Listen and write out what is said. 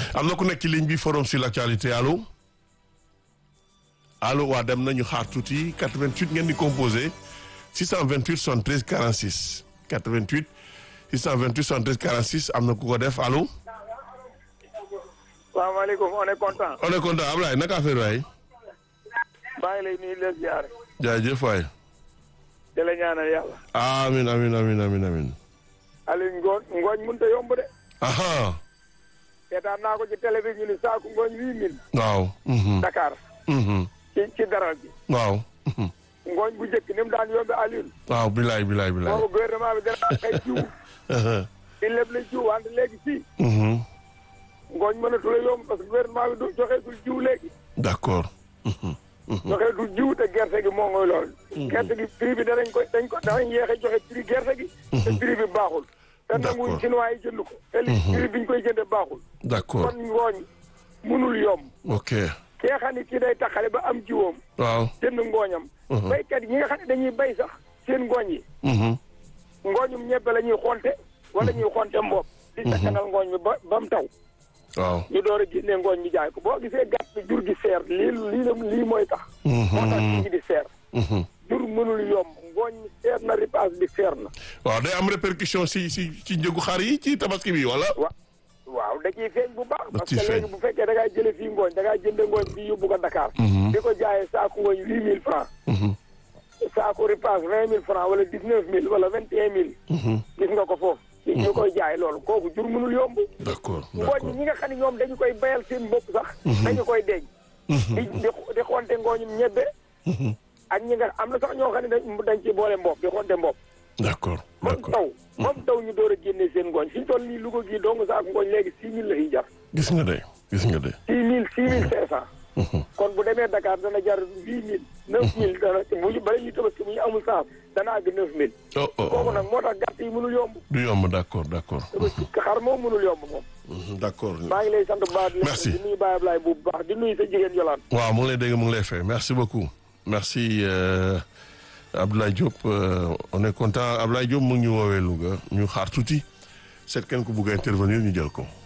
am na ku nekk ci ligne bi forum sur l'actualité allo allo waa dem nañu xaar tuuti 88 ngeen di composé 628 73 46 88 628 73 46 am na ku ko def allo. salaamaaleykum on est content. on est content Ablaye naka affaire waay. maa ngi lay nuyu leen ziare. jaajëf waay. di la ñaanal yàlla. amiin amiin amiin amiin amiin. Aliou ngooñ ngooñ mënut a yomb de. aha seetaan naa ko ci télé bi ñu ni saaku ngooñ huit mille. waaw. mhm, Dakar. mhm, ci ci daral bi. waaw. mhm. ngooñ bu njëkk ni mu daan yombe Aliou. waaw bilaay bilaay bilaay. boobu gouvernement bi dana ay jiw. aha, di lépp la jiw wante léegi fii. mhm, ngooñ mënatul a yomb parce que gouvernement bi du joxeetul jiw léegi. d'accord. mhm, mhm. joxeetul jiw te gerte gi moo ngoy lool. gerte gi prix bi danañ ko dañ ko danañ yéex a joxe prix gerte gi. te prix bi baaxul. te nanguñ D'accord. chinois yi jënd ko. te li prix bi ñu koy jëndee baaxul. d'accord kon ngooñ munul yomb. ok kee xam ne kii day taxale ba am jiwoom waaw. jënd ngooñam. Mhm. baykat yi ñi nga xam ne dañuy bay sax seen ngooñ yi. mhm, ngooñum ñebbe la ñuy xonte. wala ñuy xonte mbopp. di sakkanal ngooñ mi ba ba mu taw. waaw. ñu door a génnee ngooñ mi jaay ko boo gisee gàtt bi jur gi seer lii lii la lii mooy tax. moo tax mhm, nit ñi di seer. mhm. jur mënul yomb ngooñ mi seer na ripaas bi seer na. waaw day am répercussion si si ci njëgu xar yi ci tabaski bi wala. wa waaw da ciy feeñ bu baax. Da parce ciy que léegi feeñ. bu fekkee da ngay jëlee fii ngooñ da ngay jënd ngooñ fii yóbbu ko Dakar. Mhm. di ko jaayee saako ngooñ huit mille francs. Mhm, saako ripaas vingt mille francs wala dix neuf mille wala vingt et un mille. mhm. gis nga ko foofu. ci ñu koy jaay loolu kooku jur mënul yomb. d'accord ngooñ d'accord. ñi nga xam ne ñoom dañu koy bayal seen bopp sax. dañu koy denc. di di di xonte ngooñum ñebbe. Mhm, ak ñi nga am na sax ñoo xam ne dañ dañ ci boole mbopp di xonte mbopp. d'accord moom d'accord. taw moom taw ñu door a génnee seen ngooñ fi ñu toll nii Louga gii dong saako ngooñ léegi six mille la ñuy jar. gis nga de gis nga de. six mille six mille cinq cent. Mhm, kon bu demee Dakar dana jar huit mille neuf mille dana bu ñu bala ñuy tabaski bu ñu amul saaf dana àgg neuf mille. oh oh kooku oh. nag moo tax gàtt yi mënul yomb. du yomb d'accord d'accord. tabaski xar moom mënul yomb moom. Mhm, d'accord. maa ngi lay sant bu baax. di la Merci. di nuyu Baye Ablaye bu baax di nuyu sa jigéen Yolande. waaw mu ngi lay dégg mu ngi lay fay merci beaucoup merci euh, Abdoulaye Diop euh, on est content Abdoulaye Diop mu ngi ñu woowee Louga ñu xaar tuuti seet kenn ku bugg a intervenir ñu jël ko.